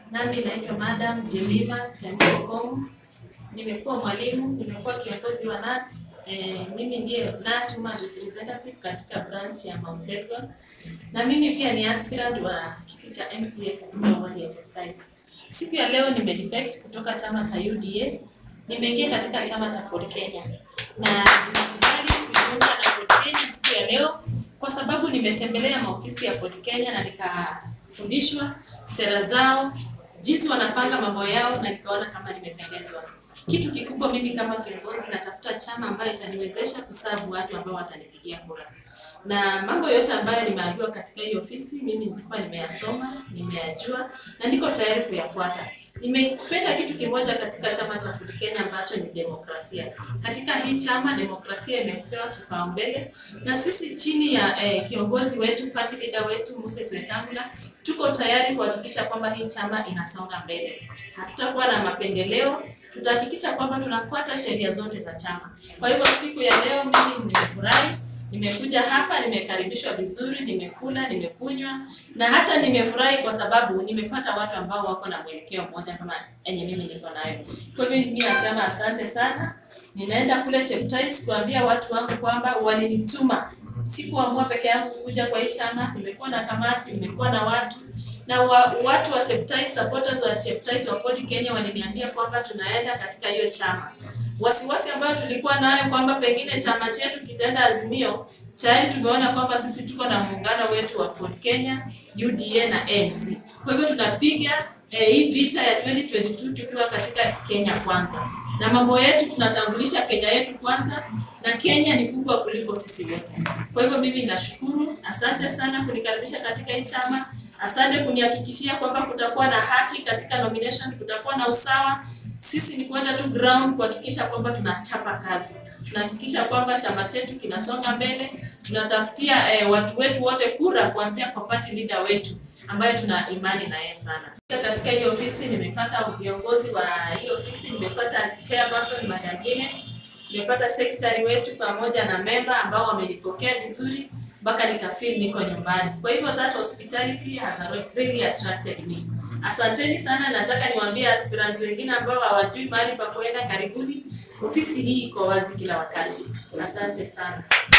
Nami naitwa Madam Jemima Tembokong. Nimekuwa mwalimu, nimekuwa kiongozi wa NAT. Eh, mimi ndiye NAT Women Representative katika branch ya Mount Elgon. Na mimi pia ni aspirant wa kiti cha MCA katika wadi ya Cheptais. Siku ya leo nimedefect kutoka chama cha UDA. Nimeingia katika chama cha Ford Kenya. Na nimekubali kujiunga na Ford Kenya siku ya leo kwa sababu nimetembelea maofisi ya Ford Kenya na nikafundishwa sera zao, jinsi wanapanga mambo yao na nikaona kama nimependezwa. Kitu kikubwa mimi kama kiongozi natafuta chama ambayo itaniwezesha kusavu watu ambao watanipigia kura. Na mambo yote ambayo nimeambiwa katika hii ofisi mimi nilikuwa nimeyasoma, nimeyajua na niko tayari kuyafuata. Nimependa kitu kimoja katika chama cha Ford Kenya ambacho ni demokrasia. Katika hii chama demokrasia imepewa kipaumbele na sisi chini ya eh, kiongozi wetu party leader wetu Moses Wetangula tuko tayari kuhakikisha kwamba hii chama inasonga mbele. Hatutakuwa na mapendeleo, tutahakikisha kwamba tunafuata sheria zote za chama. Kwa hivyo siku ya leo mimi nimefurahi, nimekuja hapa, nimekaribishwa vizuri, nimekula, nimekunywa na hata nimefurahi kwa sababu nimepata watu ambao wako na mwelekeo mmoja kama enye mimi niko nayo. Kwa hivyo mimi nasema asante sana. Ninaenda kule Cheptais kuambia watu wangu kwamba walinituma sikuamua peke yangu kuja kwa hii chama. Nimekuwa na kamati, nimekuwa na watu na wa, watu wa Cheptais, supporters wa Cheptais wa Ford Kenya waliniambia kwamba tunaenda katika hiyo chama. Wasiwasi ambayo tulikuwa nayo kwamba pengine chama chetu kitaenda Azimio, tayari tumeona kwamba sisi tuko na muungano wetu wa Ford Kenya, UDA na ANC. Kwa hivyo tunapiga eh, hii vita ya 2022 tukiwa katika Kenya kwanza, na mambo yetu tunatambulisha Kenya yetu kwanza, na Kenya ni kubwa kuliko sisi wote. Kwa hivyo mimi nashukuru, asante sana kunikaribisha katika hii chama. Asante kunihakikishia kwamba kutakuwa na haki katika nomination, kutakuwa na usawa. Sisi ni kwenda tu ground kuhakikisha kwamba tunachapa kazi, tunahakikisha kwamba chama chetu kinasonga mbele, tunatafutia eh, watu wetu wote kura kuanzia kwa party leader wetu ambayo tuna imani na yeye sana. Katika hii ofisi nimepata viongozi wa hii ofisi, nimepata chairperson Madam Linet, nimepata secretary wetu pamoja na member ambao wamenipokea vizuri mpaka nikafeel niko nyumbani. Kwa hivyo that hospitality has really attracted me. Asanteni sana, nataka niwaambie aspirants wengine ambao hawajui mahali pa kuenda, karibuni. Ofisi hii iko wazi kila wakati. Asante sana.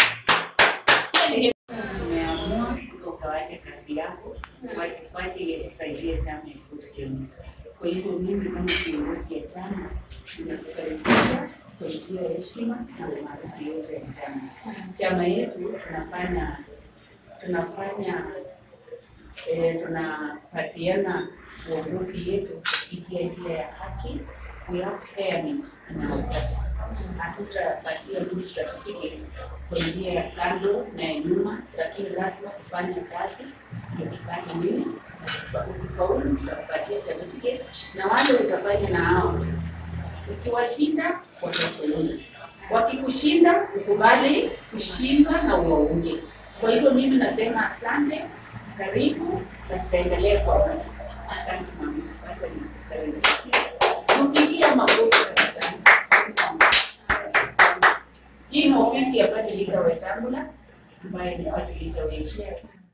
Umeamua ukawacha kazi yako, wache wache ile kusaidia chama ya Ford Kenya. Kwa hivyo mimi kama kiongozi ya chama ninakukaribisha kwa njia ya heshima na umaarufu yote ya chama. Chama yetu tunafanya tunafanya eh, tunapatiana uongozi yetu kupitia njia ya haki. We have fairness in our party. Hatutapatia mtu certificate kwa njia ya kando na ya nyuma, lakini lazima tufanye kazi ndio tupate nini. Na Ukifaulu tutakupatia certificate, na wale utafanya na hao ukiwashinda watakuunga, wakikushinda ukubali kushindwa na uwaunge. Kwa hivyo mimi nasema asante, karibu na tutaendelea kwa pamoja. Asante mama, wacha nikukaribishe, mpigia makofi tafadhali. Asante mama. Asante. Hii ni ofisi ya party leader Wetangula ambaye ni party leader wetu.